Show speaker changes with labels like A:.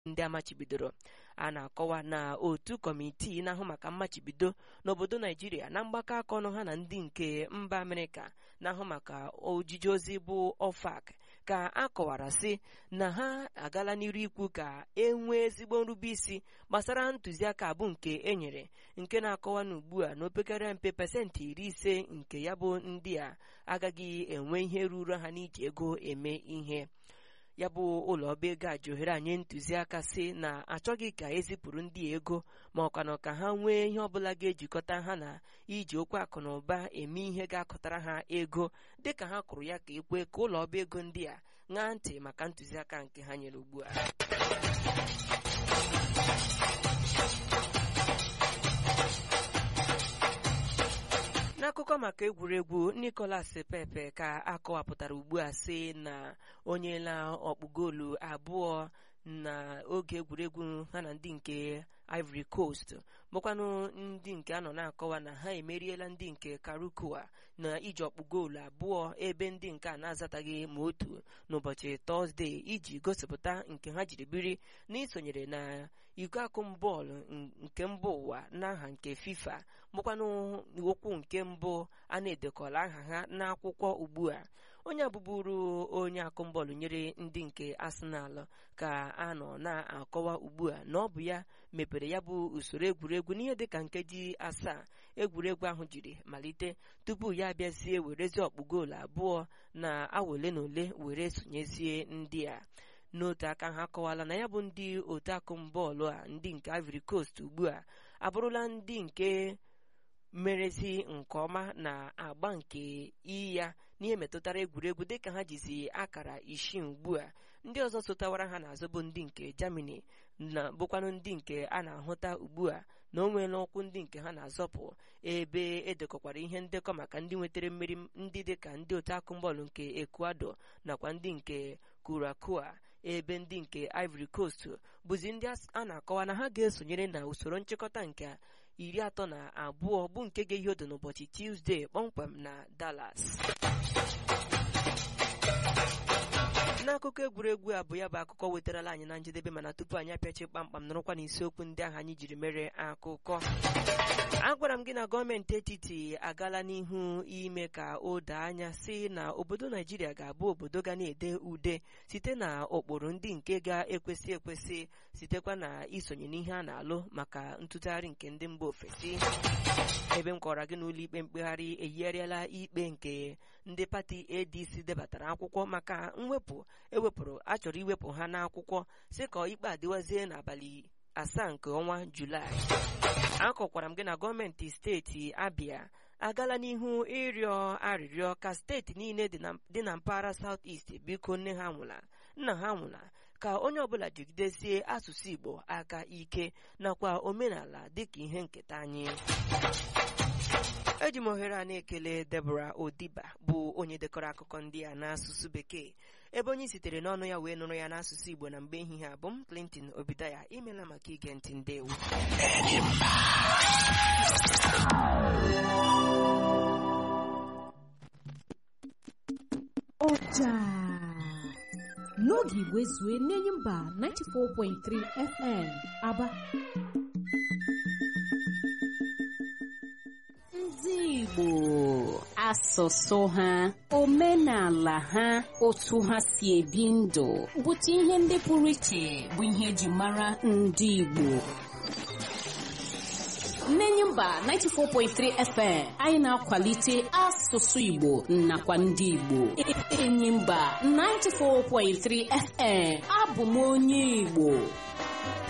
A: ndị amachibidoro a na-akọwa na otu kọmitii na-ahụ maka mmachibido n'obodo naijiria na mgbakọ aka ọnụ ha na ndị nke mba amerịka na-ahụ maka ojiji ozi bụ OFAC ka a kọwara sị na ha agala n'iru ikwu ka e nwee ezigbo nrubeisi gbasara ntụziaka abụ nke e nyere nke na-akọwa na ugbu a na opekara mpe pasentị iri ise nke ya bụ ndị a agaghị enwe ihe ruru ha n'iji ego eme ihe ya bụ ụlọ ọba ego a ji ohere anyị ntụziaka sị na achọghị ka ezipụrụ ndị ego ma ọkwanụ ka ha nwee ihe ọbụla ga-ejikọta ha na iji okwu akụ na ụba eme ihe ga-akọtara ha ego dịka ha kwuru ya ka ekwe ka ụlọ ọba ego ndị a ṅaa ntị maka ntụziaka nke ha nyere ugbu a n'akụkọ maka egwuregwu nicolas pepe ka akọwapụtara ugbu a sị na onye la ọkpụgoolu abụọ na oge egwuregwu ha na ndị nke ivory coast bụkwanụ ndị nke anọ na-akọwa na ha emeriela ndị nke karukua na iji ọkpụ goolu abụọ ebe ndị nke a na-azataghị ma otu n'ụbọchị tọzdee iji gosipụta nke ha jiri biri n'isonyere na iko akụm bọọlụ nke mba ụwa n'aha nke fifa bụkwanụ okwu nke mbụ a na-edekọla aha ha n'akwụkwọ ugbu a onye abụbụrụ onye akụmbọọlụ nyere ndị nke arsenal ka a nọ na-akọwa ugbu a na ọ bụ ya mepere ya bụ usoro egwuregwu n'ihe dịka nkeji asaa egwuregwu ahụ jiri malite tupu ya abịazie werezie ọkpụ goolu abụọ na awa ole na ole were sonyezie ndị a n'otu aka ha akọwala na ya bụ ndị otu akụmbọọlụ a ndị nke ivory coast ugbu a abụrụla ndị nke merezi nke ọma na agba nke iyi ya n'ihe metụtara egwuregwu dịka ha jizi akara isii ugbu a ndị ọzọ sotawara ha n'azụ bụ ndị nke Germany na bụkwanụ ndị nke a na-ahụta ugbu a na o nweela ụkwụ ndị nke ha na-azọpụ ebe edekọkwara ihe ndekọ maka ndị nwetara mmeri ndị dịka ndị otu akụmbọọlụ nke Ecuador nakwa ndị nke Curacao ebe ndị nke Ivory Coast bụzi ndị a na-akọwa na ha ga-esonyere na usoro nchịkọta nke iri atọ na abụọ bụ nke ga-ehiọdụ n'ụbọchị Tuesday kpọmkwem na Dallas n'akụkọ egwuregwu a bụ ya bụ akụkọ wetarala anyị na njedebe mana tupu anyị apịachi kpamkpam nọrọkwa n'isiokwu ndị ahụ anyị jiri mere akụkọ agwara m gị na gọọmenti etiti agala n'ihu ime ka o doo anya si na obodo naijiria ga-abụ obodo ga na-ede ude site na ụkpụrụ ndị nke ga-ekwesị ekwesị sitekwa na isonye n'ihe a na-alụ maka ntụgharị nke ndị mba ofesi ebe m kọrọ gị n'ụlọ ikpe mkpegharị eyigharịala ikpe nke ndị pati adc debatara akwụkwọ maka mwepụ ewepụrụ achọrọ iwepụ ha n'akwụkwọ si ka ikpe adịwazie n'abalị asaa nke ọnwa julaị akọkwara m gị na gọọmenti steeti abịa agala n'ihu ịrịọ arịrịọ ka steeti niile dị na mpaghara South East biko nne ha nwụla nna ha nwụla ka onye ọbụla jigidezie asụsụ Igbo aka ike nakwa omenala dịka ihe nketa anyị eji m ohere a na-ekele Deborah Odiba bụ onye dekọrọ akụkọ ndị a n'asụsụ bekee ebe onye sitere n'ọnụ ya wee nụrụ ya n'asụsụ Igbo na mgbe ehihie abụ m Clinton Obidaya imela maka ige ntị ndewo
B: ọja n'oge igwe zue n'enyi mba 94.3 FM Aba ndị Igbo asụsụ ha omenala ha otu ha si ebi ndụ bụta ihe ndị pụrụ iche bụ ihe eji mara ndị Igbo Nnenyi mba 94.3 FM anyị na-akwalite asụsụ Igbo nakwa ndị Igbo enyi mba 94.3 FM abụ m onye Igbo